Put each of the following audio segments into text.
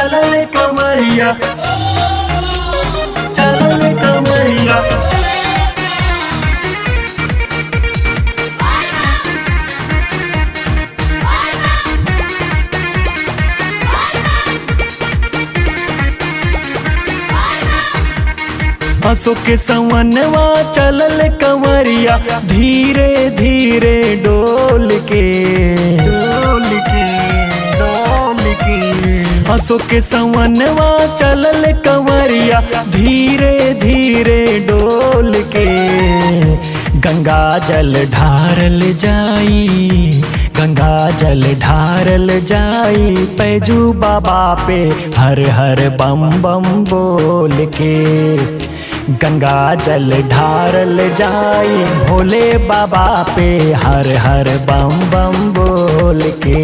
चलल कमरिया चलल कमरिया हंसो के सवनवा चलल कंवरिया धीरे धीरे डोल के डोल के डोल के हंसो के सवनवा चलल कंवरिया धीरे धीरे डोल के गंगा जल ढारल जाई गंगा जल ढारल जाई पैजू बाबा पे हर हर बम बम बोल के गंगा जल ढारल जाई भोले बाबा पे हर हर बम बम बोल के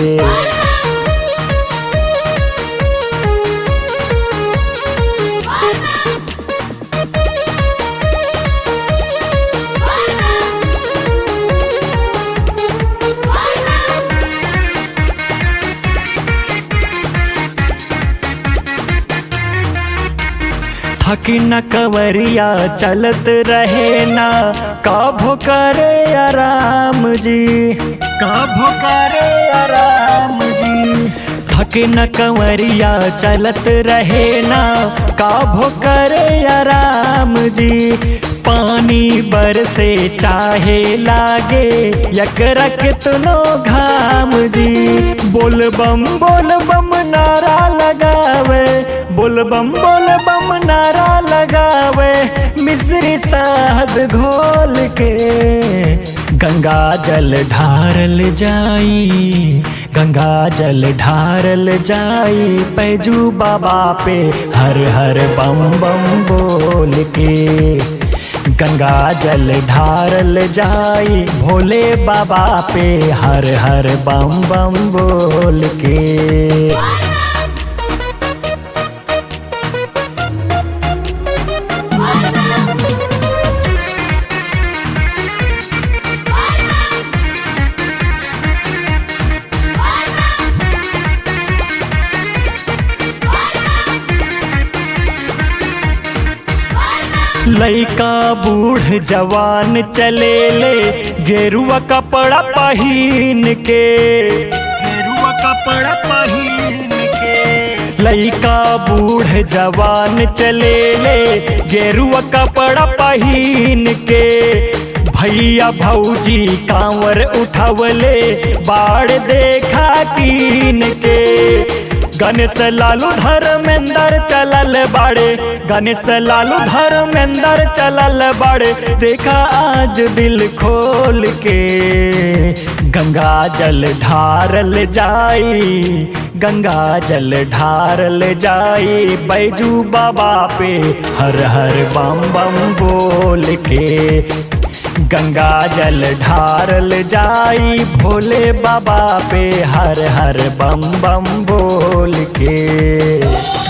थकी न कवरिया चलत रहे ना काभो करे आराम जी काभो करे आराम जी थके न कंवरिया चलत रहे ना काभो करे आराम जी पानी बरसे चाहे लागे यकरा कितनो घाम जी बोल बम बोल बम नारा लगावे बोल बम बोल बम नारा लगावे मिश्री साहब घोल के गंगा जल ढारल जाई गंगा जल ढारल जाई पैजू बाबा पे हर हर बम बम बोल के गंगा जल ढारल जाई भोले बाबा पे हर हर बम बम बोल के लइका बूढ़ जवान चले ले गेरुआ कपड़ा पहिन के गेरुआ कपड़ा पहिन के लइका बूढ़ जवान चले ले गेरुआ कपड़ा पहिन के भैया भौजी कांवर उठवले बाढ़ देखा कीन के गणेश लालू धर्मेंद्र चलल बाड़े गणेश लालू धर्मेंद्र चलल बाड़े देखा आज दिल खोल के गंगा जल ढारल जाई गंगा जल ढारल जाई बैजू बाबा पे हर हर बम बम बोल के गंगा जल ढारल जाई भोले बाबा पे हर हर बम बम बोल के